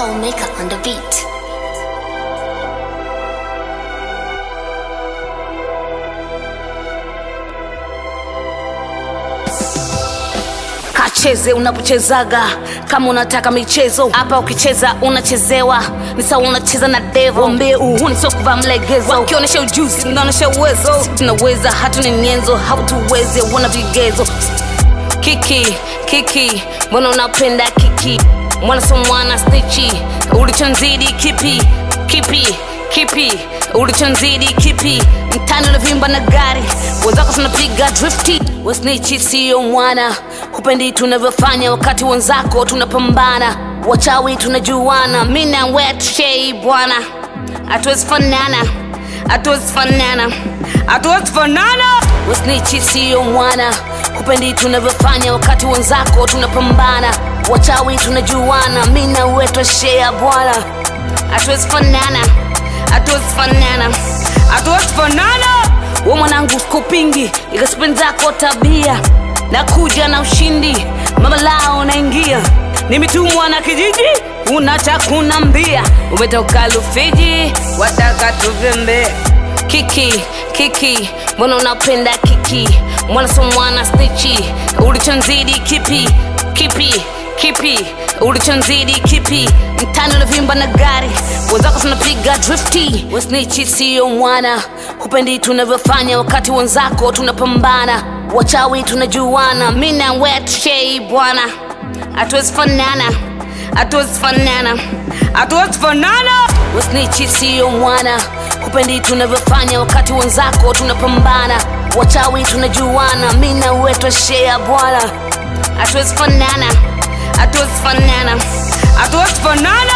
Cold maker on the beat. kacheze unapochezaga kama unataka michezo hapa ukicheza unachezewa ni sawa unacheza na devo mbee uhuni sio kuvaa mlegezo wakionyesha ujuzi unaonyesha uwezo tunaweza hatuna nyenzo hautuweze wana vigezo kiki kiki mbona unapenda kiki mwana so mwana stichi ulichonzidi kipi kipi kipi ulichonzidi kipi mtani unavimba na gari wenzako tunapiga drifti wasnichi siyo mwana hupendi tunavyofanya wakati wenzako tunapambana wachawi tunajuana mi na wetshei bwana hatuwezi fanana hatuwezi fanana hatuwezi fanana wasnichi siyo mwana hupendi tunavyofanya wakati wenzako tunapambana wachawi tunajuana mi na wetwashea bwana hatuwezi fanana hatuwezi fanana hatuwezi fanana we mwanangu kupingi ikasipendi zako tabia nakuja na ushindi mama lao naingia nimetumwa na kijiji unatakunambia umetoka lufiji wataka tuvembe kiki kiki mbona unapenda kiki mwana so mwana stichi ulichonzidi kipi kipi kipi ulichonzidi kipi mtani unavimba na gari wenzako tunapiga drifti wasnichi siyo mwana hupendi tunavyofanya wakati wenzako tunapambana wachawi tunajuana mi na wetshei bwana hatuwezi fanana hatuwezi fanana hatuwezi fanana wasnichi siyo mwana hupendi tunavyofanya wakati wenzako tunapambana wachawi tunajuana mi na wetwashea bwana hatuwezi fanana hatuwezi fanana hatuwezi fanana